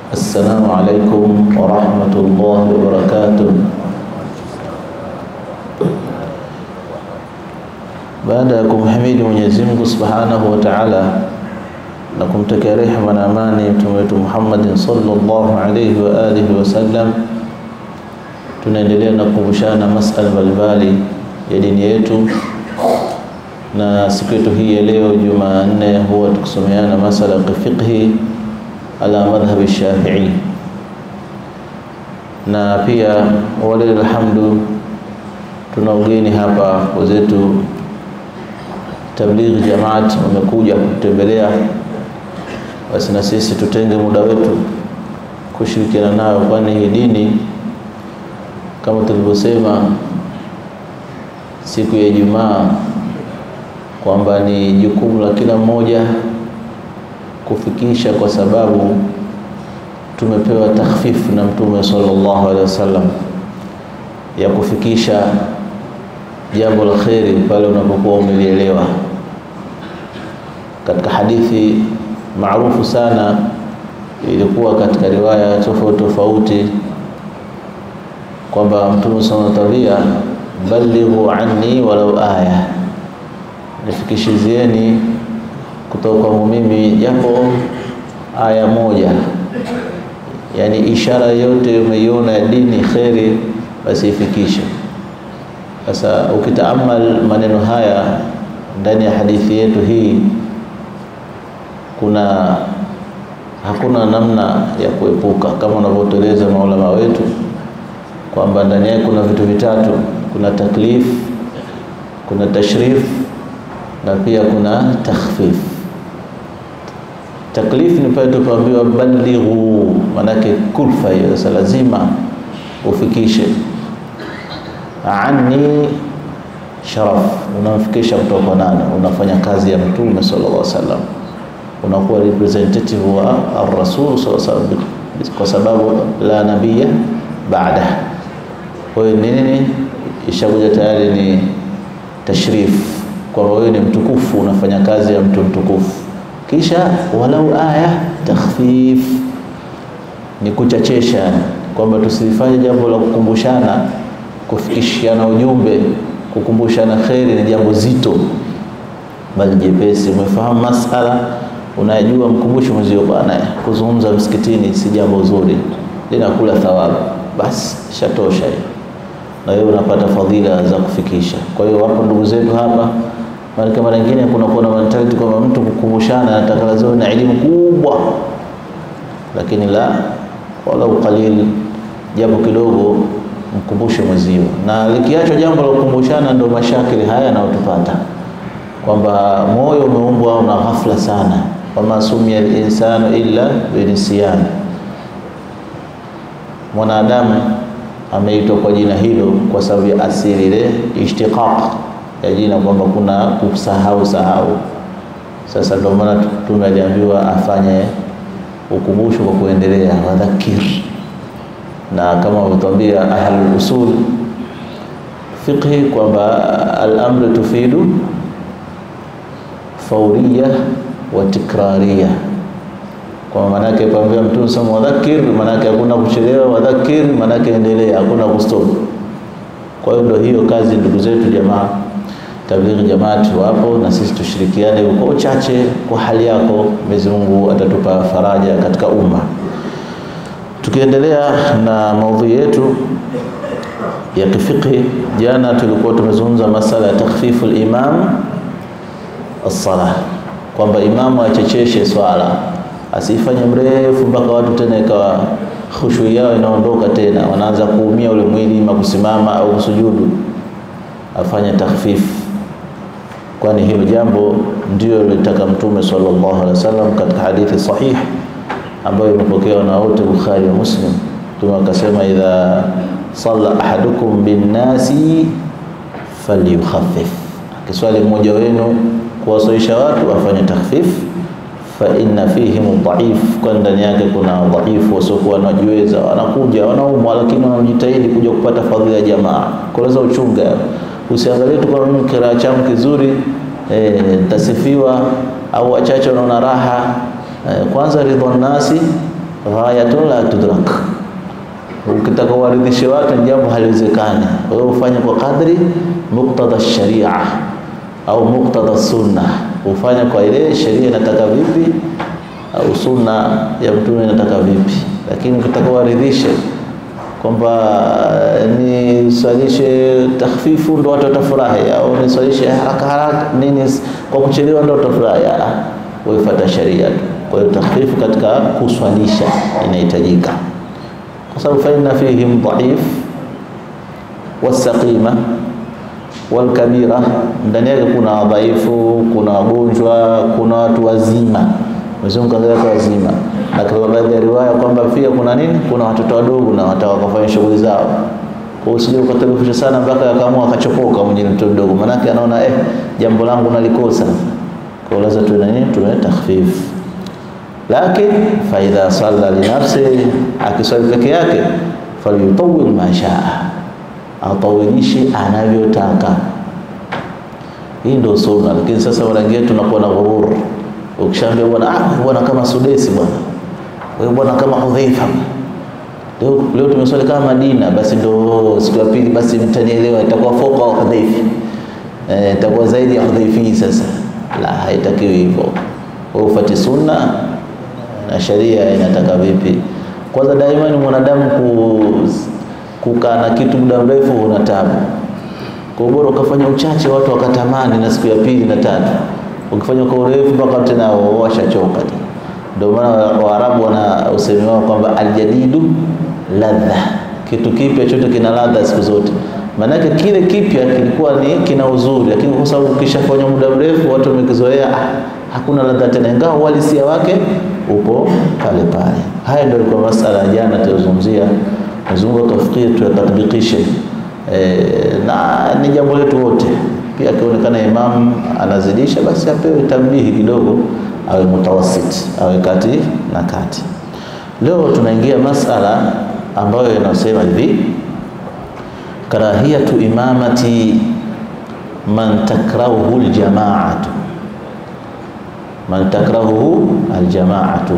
السلام عليكم ورحمة الله وبركاته Baada ya kumhimidi Mwenyezi Mungu Subhanahu wa Ta'ala na kumtakia rehema na amani mtume wetu Muhammadin sallallahu alayhi wa alihi wasallam, tunaendelea na kukumbushana masala mbalimbali ya dini yetu, na siku yetu hii ya leo Jumanne huwa tukisomeana masala ya fiqhi ala madhhabi Shafi'i, na pia walilahi alhamdu, tuna ugeni hapa wenzetu Tablighi Jamaat wamekuja kutembelea, basi na sisi tutenge muda wetu kushirikiana nayo, kwani hii dini kama tulivyosema siku ya Ijumaa kwamba ni jukumu la kila mmoja kufikisha, kwa sababu tumepewa takhfifu na Mtume sallallahu alaihi wasallam ya kufikisha jambo la kheri pale unapokuwa umelielewa. Katika hadithi maarufu sana ilikuwa katika riwaya tofauti tofauti kwamba Mtume sana tabia balighu anni walau aya, nifikishizieni kutoka kwangu mimi japo aya moja, yani ishara yote umeiona ya dini kheri, basi ifikishe. Sasa ukitaamal maneno haya ndani ya hadithi yetu hii, kuna hakuna namna ya kuepuka, kama wanavyotueleza maulama wetu kwamba ndani yake kuna vitu vitatu: kuna taklif, kuna tashrif na pia kuna takhfif. Taklif ni pale tupaambiwa balighu, manake kulfa hiyo. Sasa lazima ufikishe anni sharaf, unamfikisha kutoka nani? Unafanya kazi ya Mtume sallallahu alaihi wasallam, unakuwa representative wa ar-rasul sallallahu alaihi wasallam, kwa sababu la nabiyya baada. Kwa hiyo nini, ishakuja tayari ni tashrif, kwamba wewe ni mtukufu, unafanya kazi ya mtu mtukufu. Kisha walau aya takhfif, ni kuchachesha, kwamba tusifanye jambo la kukumbushana kufikishiana ujumbe, kukumbushana kheri ni jambo zito, bali jepesi. Umefahamu masala, unajua, mkumbushe mwenzio, bwana, kuzungumza msikitini si jambo zuri, linakula thawabu, basi shatosha hiyo, na wewe unapata fadhila za kufikisha. Kwa hiyo wapo ndugu zetu hapa, maana mara nyingine kuna kuwa na mentality kwamba mtu kukumbushana anataka lazima na elimu kubwa, lakini la walau qalil, japo kidogo mkumbushe mwezio, na likiachwa jambo la kukumbushana, ndio mashakili haya yanayotupata kwamba moyo umeumbwa na ghafla sana, wama sumia linsanu illa binisyan, mwanadamu ameitwa kwa jina hilo kwa sababu ya asili ile ishtiqaq ya jina, kwamba kuna kusahau sahau. Sasa ndio maana Mtume aliambiwa afanye ukumbusho kwa kuendelea, wadhakir na kama wametuambia ahlul usul fiqhi kwamba al-amru tufidu fawriya wa tikrariya, kwa maana yake pambia mtume sema wadhakir, maana yake hakuna kuchelewa, wadhakir maana yake endelea, hakuna kustop. Kwa hiyo ndio hiyo kazi, ndugu zetu jamaa Tablighi Jamaati wapo na sisi tushirikiane kwa uchache, kwa hali yako. Mwenyezi Mungu atatupa faraja katika umma. Tukiendelea na maudhui yetu ya kifiqhi, jana tulikuwa tumezungumza masala ya takhfifu al-imam as-salah, kwamba imamu achecheshe swala, asifanye mrefu mpaka watu tena ikawa khushu yao inaondoka tena, wanaanza kuumia ule mwili, ima kusimama au kusujudu, afanye takhfifu, kwani hilo jambo ndio lilitaka Mtume sallallahu alaihi wasallam katika hadithi sahih ambayo imepokewa na wote Bukhari wa Muslim. Mtume akasema, idha salla ahadukum binnasi falyukhaffif, akiswali mmoja wenu kuwasalisha watu afanye takhfif, fa inna fihim dhaif, kwa ndani yake kuna dhaifu wasiokuwa wanajiweza, wanakuja wanaumwa, lakini wanajitahidi kuja kupata fadhila ya jamaa. Koleza uchunga, usiangalie tu kwa mimi kiraa changu kizuri nitasifiwa, au wachache wanaona raha. Kwanza ridha nasi ghayatun la tudrak. Ukitaka uwaridhishe watu ni jambo haliwezekani. Wewe ufanye kwa kadri muktadha sharia au muktadha sunna, ufanye kwa ile sheria inataka vipi au sunna ya mtume inataka vipi. Lakini ukitaka uwaridhishe kwamba niswalishe takhfifu ndo watu watafurahi, au niswalishe haraka haraka nini kwa kuchelewa ndo watafurahi, wefuata sharia tu. Kwa hiyo takhfifu katika kuswalisha inahitajika, kwa sababu fa inna fihim dhaif wasaqima walkabira, ndani yake kuna wadhaifu, kuna wagonjwa, kuna watu wazima. Mwenyezi Mungu kaangalia kwa wazima, na katika baadhi ya riwaya kwamba pia kuna nini, kuna watoto wadogo na wataka wakafanya shughuli zao. Kwa hiyo usije ukatarifisha sana mpaka akaamua akachopoka mwenye mtoto mdogo, manake anaona eh, jambo langu nalikosa. Kwa hiyo lazima tuwe na nini, tuwe takhfif. Lakini fa idha salla li nafsi, akiswali peke yake, falyutawil ma shaa, atawilishe anavyotaka. Hii ndio sunna, lakini sasa mara nyingine tunakuwa na ghurur Ukishaambia bwana ah, bwana kama Sudesi bwana, wewe bwana kama Hudhaifa, leo leo tumeswali kama Madina, basi ndio siku ya pili, basi mtanielewa, itakuwa foka wa Hudhaifa eh, itakuwa zaidi ya Hudhaifi. Sasa la, haitakiwi hivyo. Wewe ufuate sunna na sharia inataka vipi. Kwanza daima ni mwanadamu kukaa na kitu muda mrefu, una tabu. Kwa bora ukafanya uchache, watu wakatamani, na siku ya pili na tatu ukifanya kwa urefu mpaka tena washachoka. Ndio maana Waarabu wana usemi wao kwamba aljadidu ladha, kitu kipya chote kina ladha siku zote. Maanake kile kipya kilikuwa ni kina uzuri, lakini kwa sababu ukishafanya muda mrefu watu wamekizoea, ah, hakuna ladha tena, ingawa uhalisia wake upo pale pale. Haya ndio ilikuwa masala ya jana tulizungumzia. Mwenyezi Mungu atufikie tuyatatbikishe, e, na ni jambo letu wote pia akionekana imam anazidisha, basi apewe tambihi kidogo, awe mutawasit, awe kati na kati. Leo tunaingia masala ambayo inasema hivi, karahiyatu imamati man takrahuhu aljamaatu, man takrahuhu aljamaatu,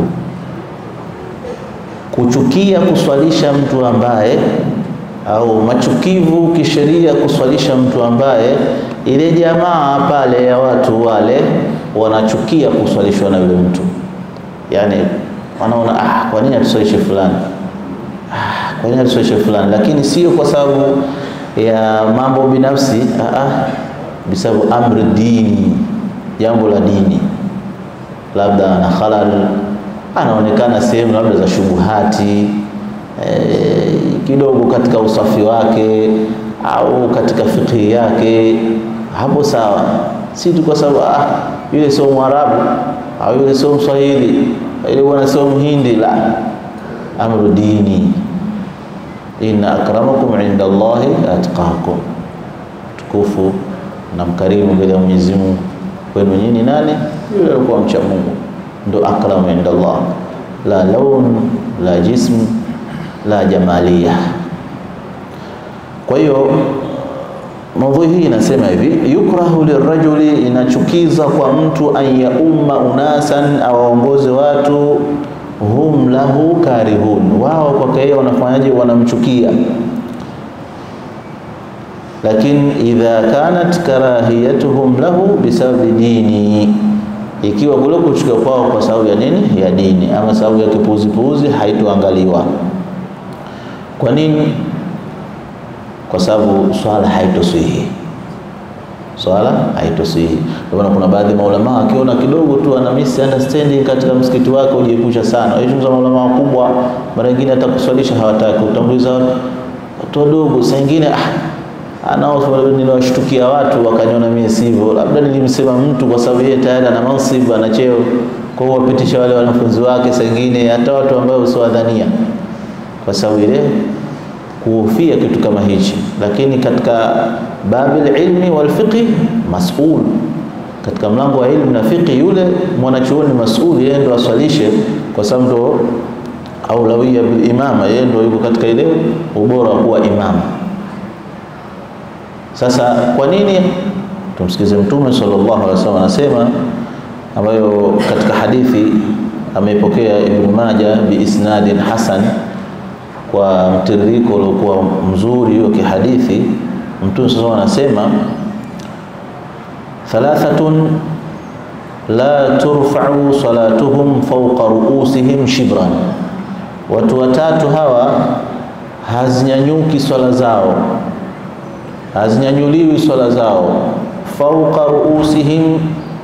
kuchukia kuswalisha mtu ambaye au machukivu kisheria kuswalisha mtu ambaye ile jamaa pale ya watu wale wanachukia kuswalishwa na yule mtu, yani wanaona ah, kwa nini atuswalishe fulani? Ah, kwa nini atuswalishe fulani? Lakini sio kwa sababu ya mambo binafsi, ah, ah, bisababu amri dini, jambo la dini, labda ana halal, anaonekana sehemu labda za shubuhati eh, kidogo katika usafi wake au katika fikhi yake, hapo sawa. Si tu kwa sababu ah, yule sio Mwarabu au yule sio Mswahili, yule bwana sio Mhindi. La, amru dini, inna akramakum inda Allahi atqakum, tukufu na mkarimu mbele ya Mwenyezi Mungu kwenu nyinyi nani? Yule alikuwa mcha Mungu, ndo akramu inda Allah, la laun la jism la jamalia. Kwa hiyo maudhui hii inasema hivi, yukrahu lirajuli, inachukiza kwa mtu an yaumma unasan, awaongoze watu, hum lahu karihun, wao kwake yeye wanafanyaje? Wanamchukia. Lakini idha kanat karahiyatuhum lahu bisababi dini, ikiwa kule kuchukia kwao kwa sababu ya nini? Ya dini, ama sababu ya kipuuzipuuzi, haitoangaliwa. Kwa nini? Kwa sababu swala haitoswihi, swala haitoswihi. Ndio maana kuna baadhi ya maulama akiona kidogo tu ana misunderstanding katika msikiti wake, ujiepusha sana. Hizo maulama wakubwa, mara nyingine hata kuswalisha hawataki, utanguliza watu wadogo. Saa nyingine ah, anao niliwashtukia watu wakaniona mimi sivyo, labda nilimsema mtu kwa sababu yeye tayari ana mansib, ana cheo, kwa hiyo wapitisha wale wanafunzi wake, saa nyingine hata watu ambao usiwadhania kwa sababu ile kuhofia kitu kama hichi. Lakini katika babil ilmi wal fiqh mas'ul, katika mlango wa ilmu na fiqh, yule mwanachuoni mas'ul, yeye ndo aswalishe, kwa sababu ndo aulawia bil imama, yeye ndo yuko katika ile ubora wa kuwa imama. Sasa kwa nini? Tumsikize Mtume sallallahu alaihi wasallam anasema, ambayo katika hadithi ameipokea Ibn Majah biisnadin hasan, kwa mtiririko uliokuwa mzuri wa kihadithi. Mtume sasa anasema thalathatun la turfa'u salatuhum fawqa ru'usihim shibran, watu watatu hawa hazinyanyuki swala zao, hazinyanyuliwi swala zao fawqa ru'usihim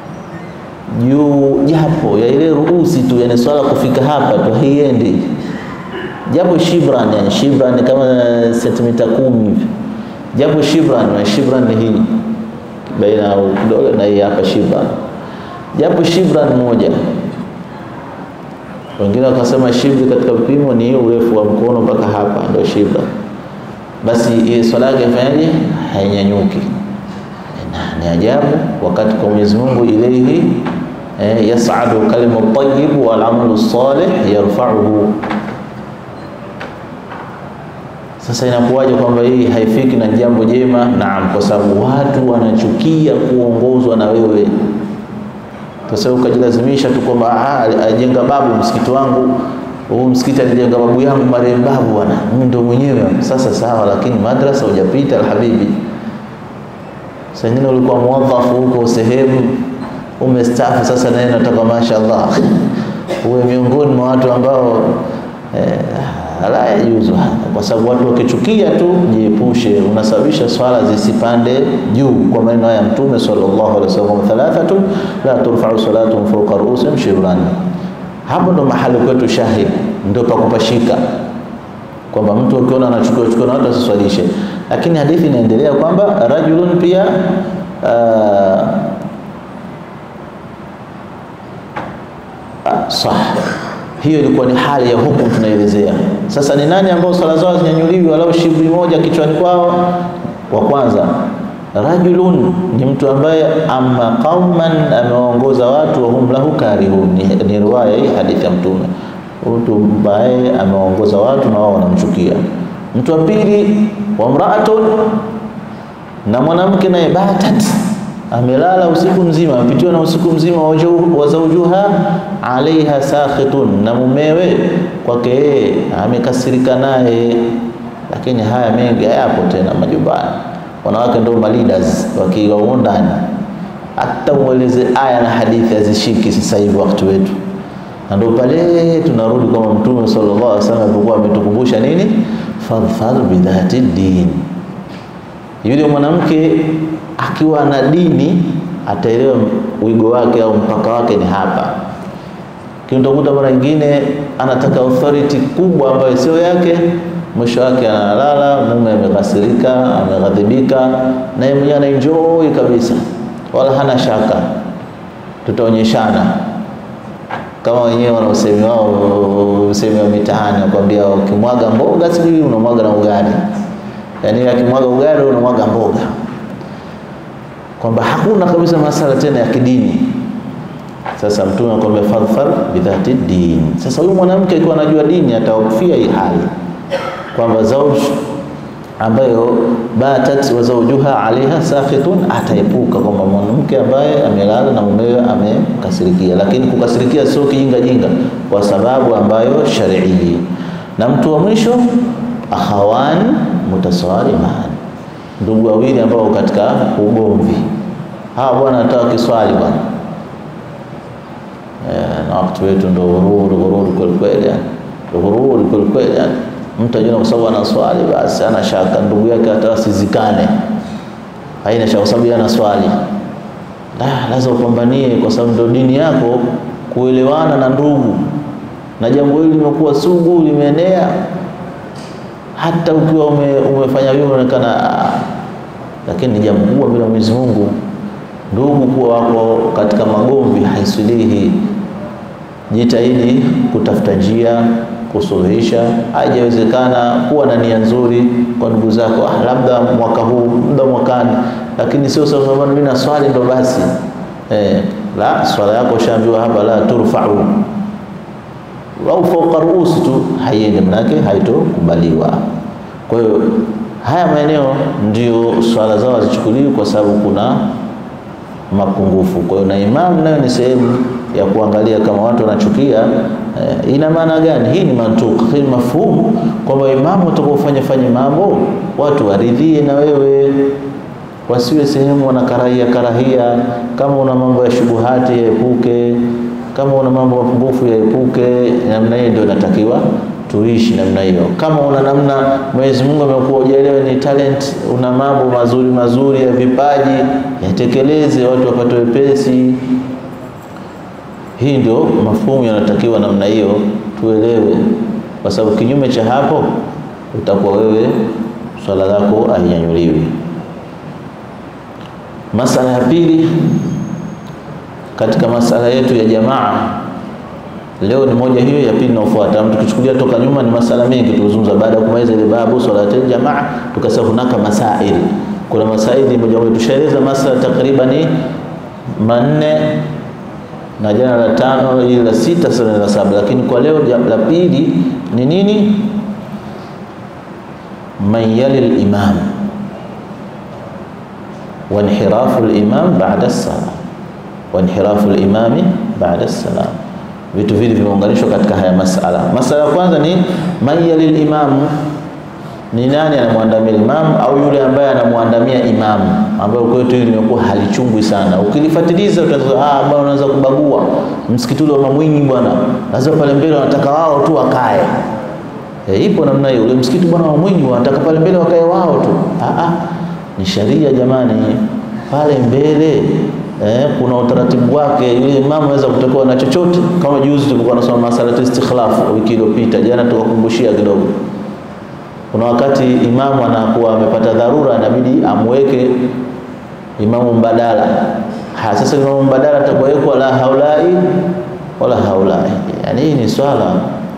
juu japo ya ile ruusi tu, yani swala kufika hapa tu haiendi, japo shibran, yani shibran kama sentimita kumi hivi, japo shibran, na shibran ni hii baina ya kidole na hii hapa shibran, japo shibran moja. Wengine wakasema shibri katika vipimo ni urefu wa mkono mpaka hapa, ndio shibran. Basi ile swala yake ifanyaje? Hainyanyuki. Ni ajabu, wakati kwa Mwenyezi Mungu ilaihi eh, yas'adu kalimu tayyib wal amalu salih yarfa'uhu. Sasa inakuwaje kwamba hii haifiki na jambo jema? Naam, kwa sababu watu wanachukia kuongozwa na wewe. Sasa ukajilazimisha tu kwamba ajenga babu msikiti wangu huu msikiti alijenga babu yangu marehemu babu, bwana mimi ndio mwenyewe. Sasa sawa, lakini madrasa hujapita alhabibi Sengine ulikuwa muwadhafu huko sehemu umestaafu, sasa naye nataka mashaallah uwe miongoni mwa watu ambao eh, la yajuzu, kwa sababu watu wakichukia tu, jiepushe, unasababisha swala zisipande juu, kwa maneno haya Mtume sallallahu alaihi wasallam, thalathatun la turfa'u salatuhum fawqa ru'usihim shibran. Hapo ndo mahali kwetu shahid, ndio pakupashika kwamba mtu ukiona anachukua chukua na watu asiswalishe, lakini hadithi inaendelea kwamba rajulun pia uh, sah hiyo ilikuwa ni hali ya hukumu tunaelezea. Sasa ni nani ambao swala zao zinyanyuliwi walau shibri moja kichwani kwao? Wa kwanza rajulun ni mtu ambaye amma qauman, amewaongoza watu wa hum lahu karihun. Ni, ni riwaya hii hadithi ya Mtume mtu ambaye ameongoza watu na wao wanamchukia. Mtu wa pili wa mraatun, na mwanamke naye batat, amelala usiku mzima, amepitiwa na usiku mzima, wa zawjuha alaiha sakhitun, na mumewe kwake yeye amekasirika naye. Lakini haya mengi hayapo tena majumbani, wanawake ndio leaders wakiwa ndani, hata ueleze aya na hadithi hazishiki sasa hivi wakati wetu na ndio pale tunarudi kwa Mtume sallallahu alaihi wasallam alipokuwa ametukumbusha nini, fadhfar bidhati din. Yule mwanamke akiwa na dini ataelewa wigo wake au mpaka wake ni hapa. Kinatokuta mara nyingine anataka authority kubwa ambayo sio yake, mwisho wake analala, mume amekasirika, ameghadhibika, na yeye mwenyewe anaenjoy kabisa, wala hana shaka, tutaonyeshana kama wenyewe wana usemi wao, usemi wa mitaani wakwambia, ukimwaga mboga sijui unamwaga na ugali, yaani akimwaga ugali unamwaga mboga, kwamba hakuna kabisa masala tena ya kidini. Sasa Mtume anakuambia fadhfar bidhati din. Sasa huyu mwanamke akiwa anajua dini atahofia hii hali kwamba zauj ambayo batat wa zawjuha alaiha sakhitun, ataepuka kwamba mwanamke ambaye amelala na mumewe amekasirikia. Lakini kukasirikia sio kijinga jinga, kwa sababu ambayo sharii. Na mtu wa mwisho akhawan mutasaliman, ndugu wawili ambao katika ugomvi. Hawa bwana anataka kiswali bwana na wakati wetu ndo ghururi ghururi kweli kweli, yani ghururi kweli kweli, yani mtu ajua kwa sababu ana swali basi ana shaka ndugu yake hata asizikane, haina shaka kwa sababu ana swali. Ah, lazima upambanie kwa sababu ndio dini yako, kuelewana na ndugu. Na jambo hili limekuwa sugu, limeenea, hata ukiwa ume, umefanya vile unaonekana, lakini ni jambo kubwa bila Mwenyezi Mungu. Ndugu kuwa wako katika magomvi haisulihi. Jitahidi kutafuta njia kusuluhisha. Haijawezekana, kuwa na nia nzuri kwa ndugu zako, ah, labda mwaka huu, muda mwakani, lakini sio sababu mimi na swali ndo basi eh, la swala yako ushaambiwa hapa, la turfa'u au fawqa ruusi tu haiendi, manake haitokubaliwa. Kwa hiyo haya maeneo ndio swala zao hazichukuliwi kwa sababu kuna mapungufu. Kwa hiyo na imamu nayo ni sehemu ya kuangalia kama watu wanachukia eh, ina maana gani? Hii ni mantuq, hii ni mafhumu kwamba imamu utakapofanya fanya mambo watu waridhie na wewe, wasiwe sehemu wanakarahia karahia. Kama una mambo ya shubuhati yaepuke, kama una mambo mapungufu yaepuke. Namna hiyo ndio inatakiwa tuishi namna hiyo. Kama una namna Mwenyezi Mungu amekuwa hujaelewa ni talent, una mambo mazuri mazuri ya vipaji, yatekeleze, watu wapate wepesi. Hii ndio mafumu yanatakiwa namna hiyo, tuelewe, kwa sababu kinyume cha hapo utakuwa wewe swala lako hainyanyuliwi. Masala ya pili katika masala yetu ya jamaa Leo ni moja hiyo, ya pili inayofuata. Tukichukulia toka nyuma ni masala mengi tulizungumza. Baada ya kumaliza ile babu salatul jamaa, tukasema hunaka masail, kuna masaili moja moja. Tushaeleza masala takriban manne na jana la tano, ile la sita, sasa la saba, lakini kwa leo la pili ni nini? man yali al-imam wa inhirafu al-imam ba'da as-salam wa inhirafu al-imami ba'da as-salam vitu vile vimeunganishwa katika haya masala. Masala ya kwanza ni man yalil imamu, ni nani anamwandamia imamu au yule ambaye anamwandamia imamu, ambayo kwetu hili limekuwa halichungwi sana. Ukilifuatiliza utaanza ah, bwana unaweza kubagua msikiti ule wa Mamwinyi bwana, lazima pale mbele wanataka wao tu wakae. E, ipo namna hiyo. Ule msikiti bwana wa Mamwinyi wanataka pale mbele wakae wao tu. Ah, ah, ni sharia jamani, pale mbele Eh, kuna utaratibu wake. Yule imamu anaweza kutokewa na chochote, kama juzi tulikuwa tunasoma masala ya istikhlaf wiki iliyopita, jana tukakumbushia kidogo. Kuna wakati imamu anakuwa amepata dharura, inabidi amweke imamu mbadala. Ha, sasa imamu mbadala atakuwekwa la haulai wala haulai. Yani hii ni swala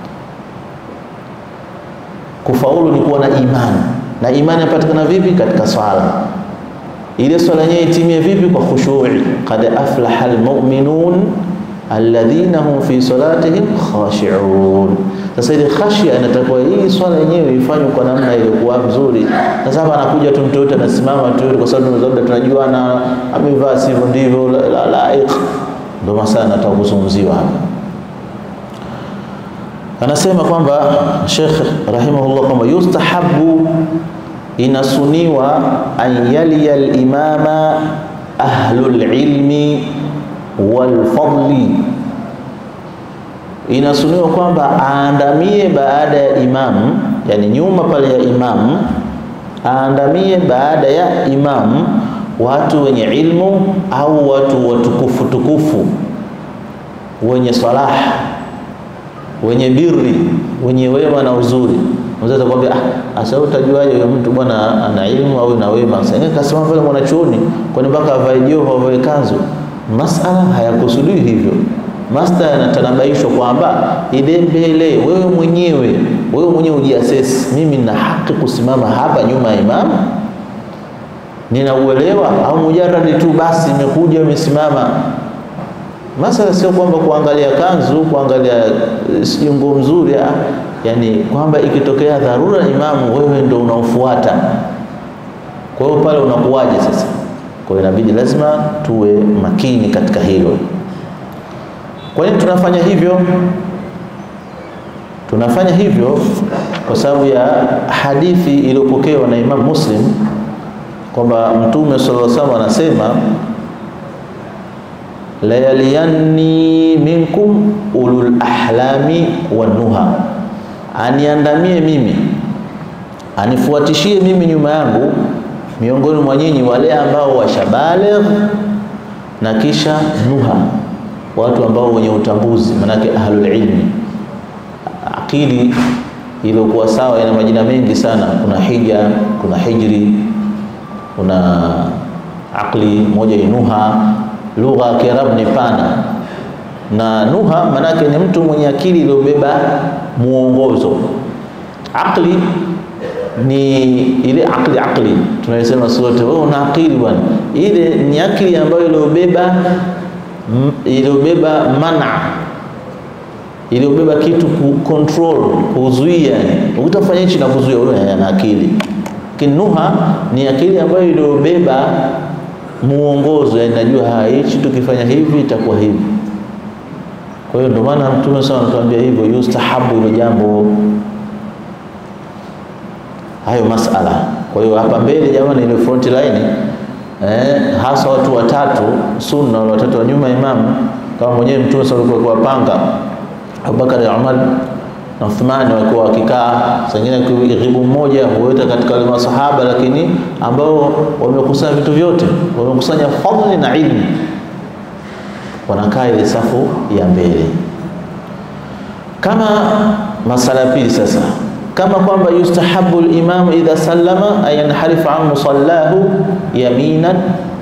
kufaulu ni kuwa na imani, na imani inapatikana vipi? Katika swala ile swala yenyewe itimie vipi? Kwa khushu'i. Qad aflaha almu'minun alladhina hum fi salatihim khashi'un. Sasa ile khashia inatakiwa hii swala yenyewe ifanywe kwa namna iliyokuwa nzuri. Sasa hapa anakuja tu mtu yote anasimama tu kwa sababu labda tunajua na amevaa sivyo ndivyo la laiq, ndio masala nataka kuzungumziwa hapa. Anasema kwamba Sheikh rahimahullah kwamba yustahabu inasuniwa an yaliya al-imama ahlul ilmi wal fadli, inasuniwa kwamba aandamie baada ya imamu, yani nyuma pale ya imamu, aandamie baada ya imamu watu wenye ilmu au watu watukufu tukufu, wenye salah, wenye birri, wenye wema na uzuri Mzee kwambia ah, asa utajuaje huyo mtu bwana ana elimu au na wema? Sasa kasema pale mwanachuoni, kwani mpaka avae joho avae kanzu? Masala hayakusudiwi hivyo. Masala yanatanabaishwa kwamba ile mbele, wewe mwenyewe wewe mwenyewe ujiasesi, mimi nina haki kusimama hapa nyuma ya imamu, ninauelewa au mujarradi tu basi imekuja imesimama Masala sio kwamba kuangalia kanzu, kuangalia sijui nguo mzuri, yani kwamba ikitokea dharura imamu, wewe ndio unaofuata. Kwa hiyo pale unakuwaje sasa? Kwa hiyo inabidi lazima tuwe makini katika hilo. Kwa nini tunafanya hivyo? Tunafanya hivyo kwa sababu ya hadithi iliyopokewa na Imam Muslim kwamba Mtume sallallahu alaihi wasallam anasema layaliyanni minkum ulul ahlami wanuha, aniandamie mimi, anifuatishie mimi nyuma yangu, miongoni mwa nyinyi wale ambao washabaligh na kisha nuha, watu ambao wenye utambuzi, manake ahlul ilmi. Akili iliyokuwa sawa ina majina mengi sana, kuna hija, kuna hijri, kuna akli, moja ni nuha lugha ya Kiarabu ni pana, na nuha manake ni mtu mwenye akili iliyobeba muongozo. Akli ni ile akli akli tunayosema sote, wewe una akili bwana, ile ni akili ambayo iliyobeba iliyobeba mana iliyobeba kitu ku control kuzuia, ukitafanya hichi na kuzuia, wewe ana akili. Lakini nuha ni akili ambayo iliyobeba muongozo, yani najua hichi tukifanya hivi itakuwa hivi. Kwa hiyo ndio maana Mtume sana anatuambia hivyo, yustahabu hilo jambo, hayo masala. Kwa hiyo hapa mbele, jamani, ile front line eh, hasa watu watatu sunna, wale watatu wa nyuma imamu, kama mwenyewe Mtume sana alikuwa kuwapanga Abubakar, Umar na Uthmani walikuwa wakikaa, sengine kighibu mmoja huweta katika wale masahaba, lakini ambao wamekusanya vitu vyote, wamekusanya fadhili na ilmu, wanakaa ile safu ya mbele. Kama masala pili sasa, kama kwamba yustahabu al-imam idha sallama ay yanharifa an musallahu yaminan,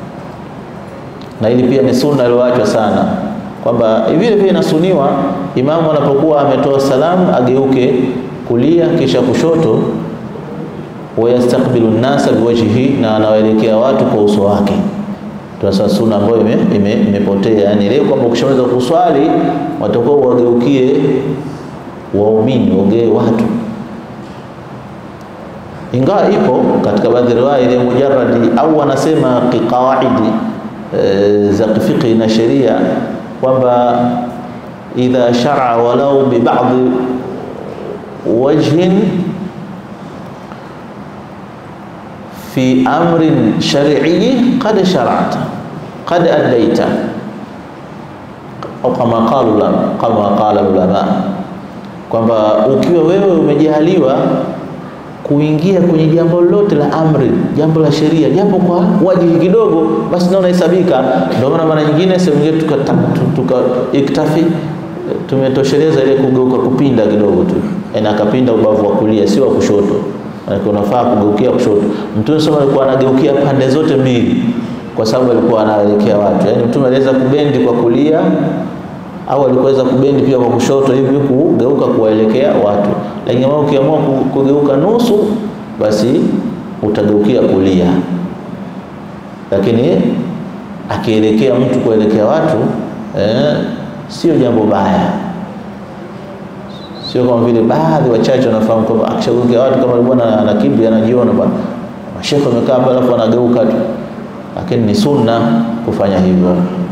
na ili pia ni sunna iliyoachwa sana kwamba vile vile inasuniwa imamu anapokuwa ametoa salamu ageuke kulia kisha kushoto, wayastakbilu nnasa biwajhihi, na anawaelekea watu kwa uso wake. Tunasema sunna ambayo imepotea ime, ime yani leo kwamba ukishamaliza kuswali watakuwa wageukie waumini, wagee watu, ingawa ipo katika baadhi riwaya ile mujarradi au wanasema kiqawaidi e, za fiqhi na sheria kwamba idha shar'a walau bi ba'd wajhin fi amrin shar'i qad shar'ata qad addaita au kama qala kama qala ulama kwamba ukiwa wewe umejaliwa kuingia kwenye jambo lolote la amri, jambo la sheria, jambo kwa wajihi kidogo, basi ndio unahesabika. Ndio maana mara nyingine sehemu nyingine tuka, tuka iktafi tumetosheleza ile kugeuka kupinda kidogo tu, na akapinda ubavu wa kulia, sio wa kushoto, maana unafaa kugeukia kushoto. Mtume sema alikuwa anageukia pande zote mbili, kwa sababu alikuwa anaelekea watu. Yaani mtume aliweza kubendi kwa kulia au alikuweza kubendi pia kwa kushoto hivi kugeuka kuwaelekea watu, lakini kama ukiamua kugeuka nusu, basi utageukia kulia. Lakini akielekea mtu kuelekea watu eh, sio jambo baya, sio kama vile baadhi wachache wanafahamu kwamba akishageukia watu kama bwana ana kibri, anajiona bwana mashekhe wamekaa hapa, alafu anageuka tu, lakini ni sunna kufanya hivyo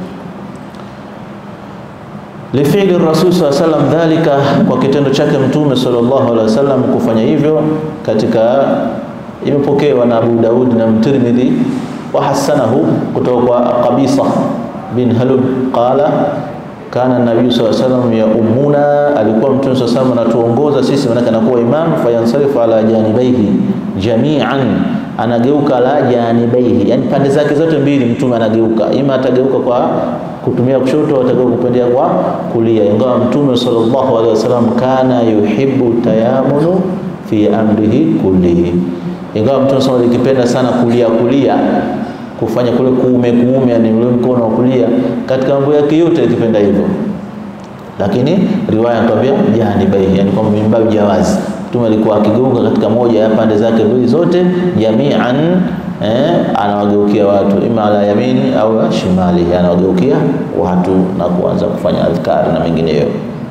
lifili rasul saa salam dhalika, kwa kitendo chake mtume sallallahu alaihi wasallam kufanya hivyo. Katika imepokewa na Abu Daud na Mtirmidhi wa hasanahu kutoka kwa Qabisa bin Halub qala kana nabii sallallahu alaihi wasallam ya ummuna, alikuwa mtume sallallahu alaihi wasallam anatuongoza sisi, maana anakuwa imam, fayansarifu ala janibaihi jami'an, anageuka la janibaihi, yani pande zake zote mbili mtume anageuka, ima atageuka kwa kutumia kushoto atakao kupendea kwa kulia, ingawa mtume sallallahu alaihi wasallam kana yuhibbu tayamunu fi amrihi kullihi, ingawa mtume sallallahu alikipenda sana kulia kulia, kufanya kule kuume kuume, yani ule mkono wa kulia katika mambo yake yote alikipenda hivyo, lakini riwaya inatuambia janibaihi, yani kwamba mimbabi jawazi, mtume alikuwa akigeuka katika moja ya pande zake mbili zote jami'an Eh, anawageukia watu ima ala yamini au shimali, anawageukia watu na kuanza kufanya adhkari na mengineyo.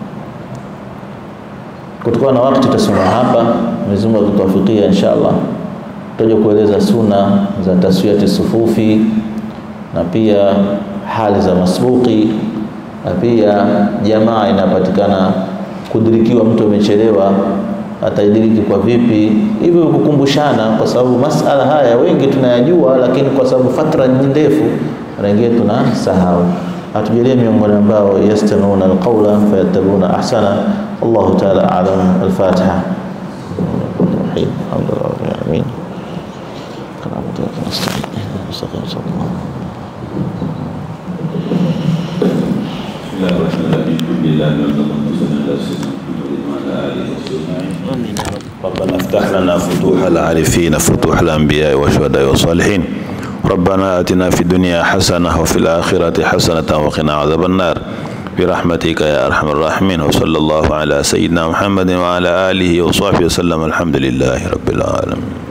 Kutokana na wakati tutasoma hapa, Mwenyezi Mungu akituwafikia, inshallah tutaje kueleza suna za taswiyati sufufi na pia hali za masbuki na pia jamaa inapatikana kudirikiwa, mtu amechelewa ataidiriki kwa vipi, hivyo kukumbushana, kwa sababu masala haya wengi tunayajua, lakini kwa sababu fatra ni ndefu, mara nyingine tunasahau. Atujalie miongoni ambao yastamiuna alqawla fayattabiuna ahsana. Allahu ta'ala a'lam. Al-Fatiha. Alhamdulillah rabbil alamin. ربنا افتح لنا فتوح العارفين فتوح الأنبياء والشهداء والصالحين ربنا آتنا في الدنيا حسنة وفي الآخرة حسنة وقنا عذاب النار برحمتك يا أرحم الراحمين وصلى الله على سيدنا محمد وعلى آله وصحبه وسلم الحمد لله رب العالمين